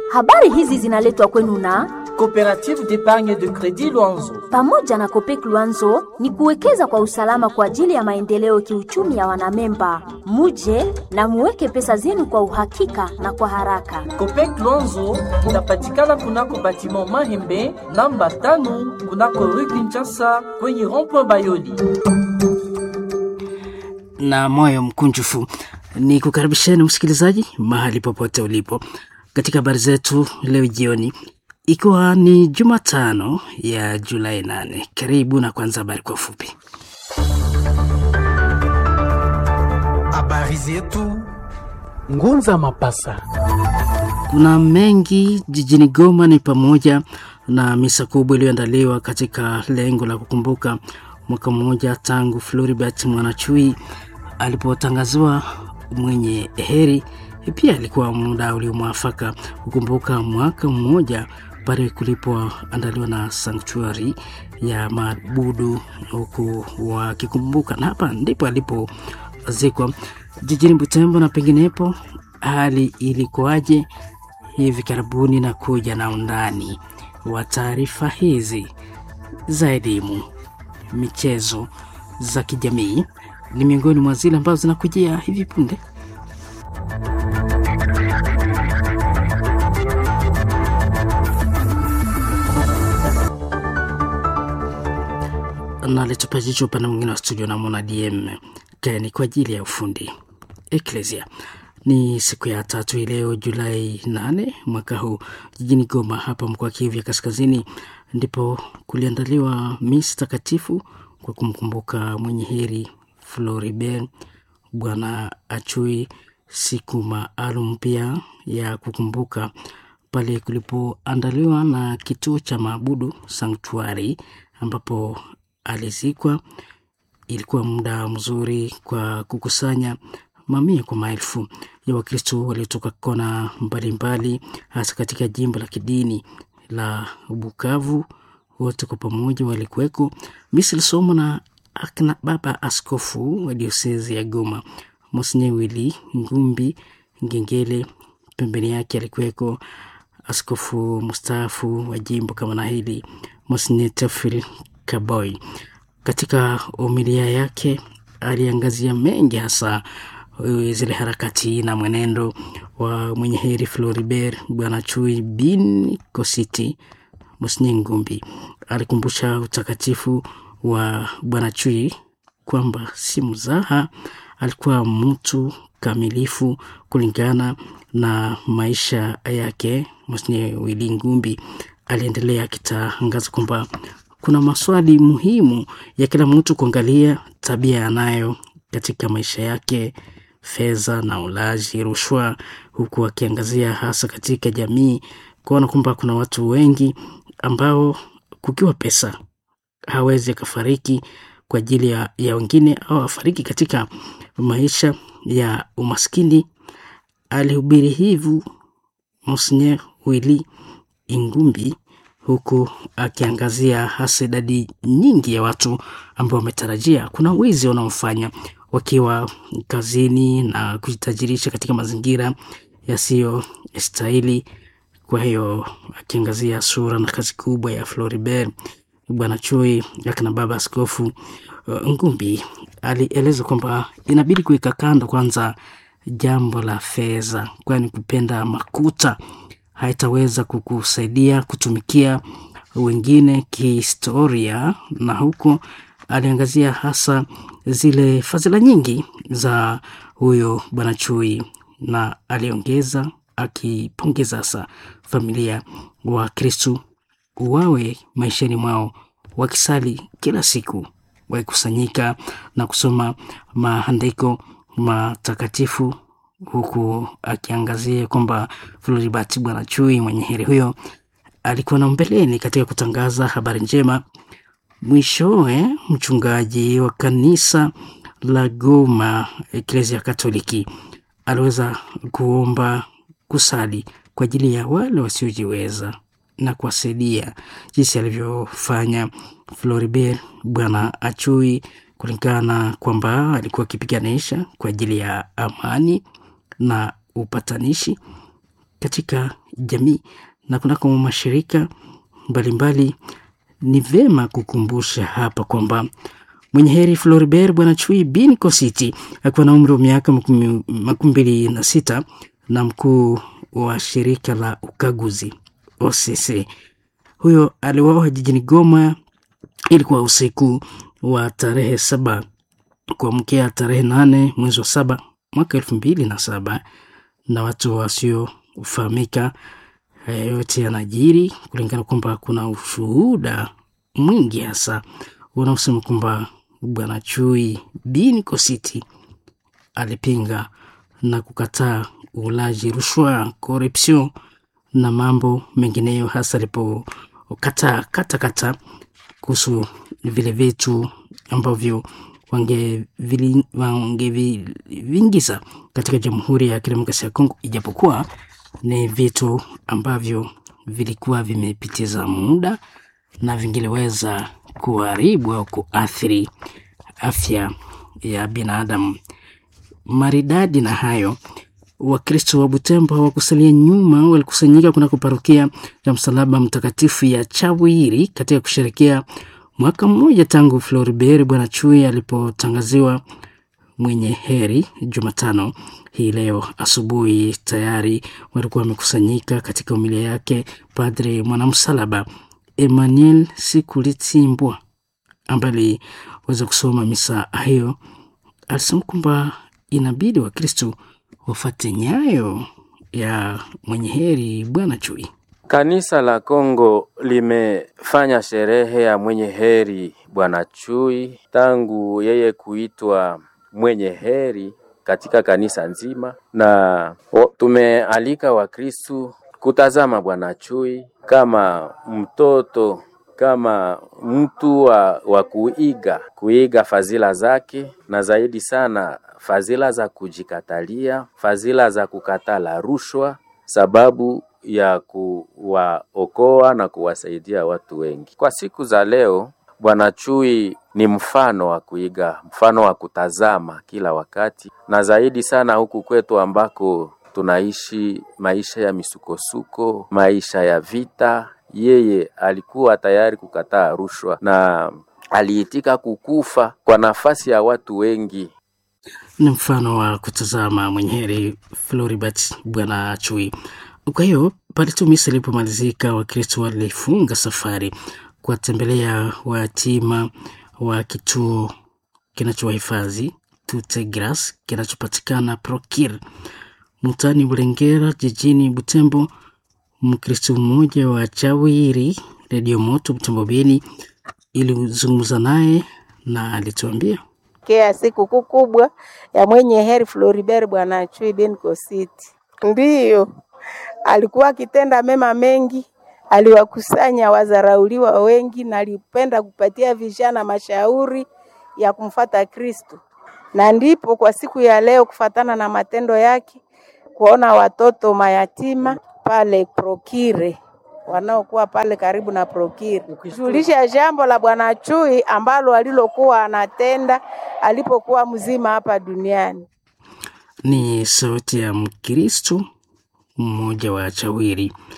Habari hizi zinaletwa kwenu na Coopérative d'épargne de crédit Luanzo. pamoja na Kopek Luanzo ni kuwekeza kwa usalama kwa ajili ya maendeleo kiuchumi ya wanamemba. Muje na muweke pesa zenu kwa uhakika na kwa haraka. Copec Luanzo inapatikana kunako batiment Mahembe namba tano kunako rue Kinshasa kwenye rond-point Bayoli. na moyo mkunjufu ni kukaribisheni msikilizaji mahali popote ulipo katika habari zetu leo jioni ikiwa ni jumatano ya julai 8 karibu na kwanza habari kwa ufupi Habari zetu Ngunza Mapasa. kuna mengi jijini goma ni pamoja na misa kubwa iliyoandaliwa katika lengo la kukumbuka mwaka mmoja tangu floribert mwanachui alipotangaziwa mwenye heri pia ilikuwa muda uliomwafaka kukumbuka mwaka mmoja pale kulipoandaliwa na sanctuary ya maabudu huku wakikumbuka na hapa ndipo alipozikwa jijini butembo na penginepo hali ilikuwaje hivi karibuni na kuja na undani wa taarifa hizi za elimu michezo za kijamii ni miongoni mwa zile ambazo zinakujia hivi punde nalitupa jicho upande mwingine wa studio namwona dm kani kwa ajili ya ufundi eklesia ni siku ya tatu hii leo julai 8 mwaka huu jijini goma hapa mkoa kivu ya kaskazini ndipo kuliandaliwa misi takatifu kwa kumkumbuka mwenye heri floribert bwana achui siku maalum pia ya kukumbuka pale kulipoandaliwa na kituo cha maabudu sanktuari ambapo alizikwa ilikuwa muda mzuri kwa kukusanya mamia kwa maelfu ya wakristo waliotoka kona mbalimbali hasa katika jimbo la kidini la bukavu wote kwa pamoja walikuweko misi ilisomwa na akina baba askofu wa diosezi ya goma mosinye wili ngumbi ngengele pembeni yake alikuweko askofu mustaafu wa jimbo kama na hili mosinye tefil kaboy katika umilia yake aliangazia mengi hasa uh, zile harakati na mwenendo wa mwenye heri floribert bwana chui bin kositi mosinye ngumbi alikumbusha utakatifu wa bwana chui kwamba si mzaha alikuwa mtu kamilifu kulingana na maisha yake mosinye wili ngumbi aliendelea akitangaza kwamba kuna maswali muhimu ya kila mtu kuangalia tabia yanayo katika maisha yake fedha na ulaji rushwa huku akiangazia hasa katika jamii kuona kwamba kuna watu wengi ambao kukiwa pesa hawezi akafariki kwa ajili ya, ya wengine au afariki katika maisha ya umaskini alihubiri hivu monseigneur wili ingumbi huku akiangazia hasa idadi nyingi ya watu ambao wametarajia kuna wizi wanaofanya wakiwa kazini na kujitajirisha katika mazingira yasiyostahili kwa hiyo akiangazia sura na kazi kubwa ya floribert bwana chui akina baba askofu uh, ngumbi alieleza kwamba inabidi kuweka kando kwanza jambo la fedha kwani kupenda makuta haitaweza kukusaidia kutumikia wengine kihistoria na huku aliangazia hasa zile fadhila nyingi za huyo bwana chui na aliongeza akipongeza hasa familia wa kristu wawe maishani mwao wakisali kila siku wakikusanyika na kusoma maandiko matakatifu huku akiangazia kwamba floribert bwana chui mwenye heri huyo alikuwa na mbeleni katika kutangaza habari njema mwishowe mchungaji wa kanisa la goma eklesia katoliki aliweza kuomba kusali kwa ajili ya wale wasiojiweza na kuwasaidia jinsi alivyofanya floribert bwana achui kulingana kwamba alikuwa akipiganisha kwa ajili ya amani na upatanishi katika jamii na kunako mashirika mbalimbali. Ni vema kukumbusha hapa kwamba mwenye heri Floribert Bwana Chui bin Kositi akiwa na umri wa miaka makumi mbili na sita na mkuu wa shirika la ukaguzi OCC. Huyo aliwawa jijini Goma, ilikuwa usiku wa tarehe saba kuamkia tarehe nane mwezi wa saba mwaka elfu mbili na saba na watu wasiofahamika. Haya yote yanajiri kulingana kwamba kuna ushuhuda mwingi hasa unaosema kwamba bwana Chui bin Kositi alipinga na kukataa ulaji rushwa, corruption na mambo mengineyo, hasa alipokataa katakata kuhusu vile vitu ambavyo wangeviingiza katika Jamhuri ya Kidemokrasia ya Kongo, ijapokuwa ni vitu ambavyo vilikuwa vimepitiza muda na vingiliweza kuharibu au kuathiri afya ya binadamu. Maridadi na hayo, Wakristo wa Butembo hawakusalia nyuma, walikusanyika kunako parokia ya Msalaba Mtakatifu ya Chawiri katika kusherekea mwaka mmoja tangu Floribert Bwana Chui alipotangaziwa mwenye heri Jumatano hii leo asubuhi. Tayari walikuwa wamekusanyika katika umilia yake Padre mwanamsalaba Emmanuel Sikulitimbwa ambaye aliweza kusoma misa hiyo, alisema kwamba inabidi Wakristo wafate nyayo ya mwenye heri Bwana Chui. Kanisa la Kongo limefanya sherehe ya mwenye heri Bwana Chui tangu yeye kuitwa mwenye heri katika kanisa nzima, na tumealika Wakristu kutazama Bwana Chui kama mtoto, kama mtu wa, wa kuiga kuiga fadhila zake, na zaidi sana fadhila za kujikatalia, fadhila za kukatala rushwa, sababu ya kuwaokoa na kuwasaidia watu wengi. Kwa siku za leo, Bwana Chui ni mfano wa kuiga, mfano wa kutazama kila wakati, na zaidi sana huku kwetu ambako tunaishi maisha ya misukosuko, maisha ya vita. Yeye alikuwa tayari kukataa rushwa na aliitika kukufa kwa nafasi ya watu wengi. Ni mfano wa kutazama mwenye heri Floribert Bwana Chui. Kwa hiyo pale tu misa ilipomalizika, Wakristo walifunga safari kuwatembelea wayatima wa kituo kinachowahifadhi Tutegras kinachopatikana Prokir mtaani Bulengera jijini Butembo. Mkristo mmoja wa Chawiri Redio Moto Butembo Beni ilizungumza naye na alituambia kea sikukuu kubwa ya mwenye heri Floribert Bwana Chui bin Kositi. Ndiyo alikuwa akitenda mema mengi, aliwakusanya wazarauliwa wengi, na alipenda kupatia vijana mashauri ya kumfata Kristo, na ndipo kwa siku ya leo kufatana na matendo yake kuona watoto mayatima pale Prokire wanaokuwa pale karibu na Prokire, julisha jambo la Bwana Chui ambalo alilokuwa anatenda alipokuwa mzima hapa duniani. Ni sauti ya Mkristo mmoja wa Chawiri